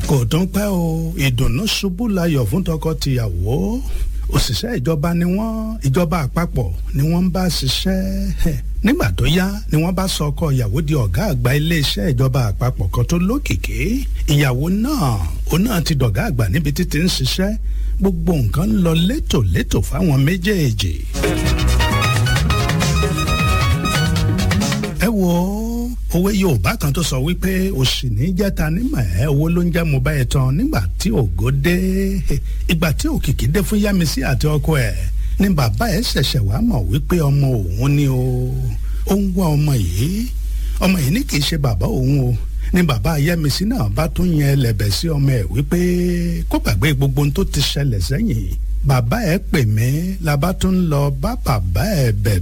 kò tún pẹ́ o ìdùnnú ṣubú layọ̀ fún tọkọ-tìyàwó òṣìṣẹ́ ìjọba ni wọ́n ìjọba àpapọ̀ ni wọ́n ń bá ṣiṣẹ́ nígbà tó yá ni wọ́n bá sọ ọkọ ìyàwó di ọ̀gá àgbà iléeṣẹ́ ìjọba àpapọ̀ kan tó lókìkí ìyàwó náà òun náà ti dọ̀gá àgbà níbi títí ń ṣiṣẹ́ gbogbo nǹkan ń lọ létòlétò fáwọn méjèèjì. ẹ wo òwe yorùbá kan tó sọ wípé òṣì ní jẹta nímọ̀ ẹ́ owó ló ń jẹ́ mo bá ẹ tán nígbà tí ògo dé ìgbà tí òkìkí dé fún yámisí àti ọkọ ẹ̀ ni bàbá ẹ̀ ṣẹ̀ṣẹ̀ wá mọ̀ wípé ọmọ òun ni o ó ń wá ọmọ yìí ọmọ yìí ní kì í ṣe bàbá òun o ni bàbá yẹmisí náà bá tún yẹn ẹlẹ́bẹ̀ sí ọmọ ẹ̀ wípé kó gbàgbé gbogbo ohun tó ti ṣẹlẹ̀ sẹ́yìn bàbá ẹ̀ pè mí la bá tún lọ bá bàbá ẹ̀ bẹ̀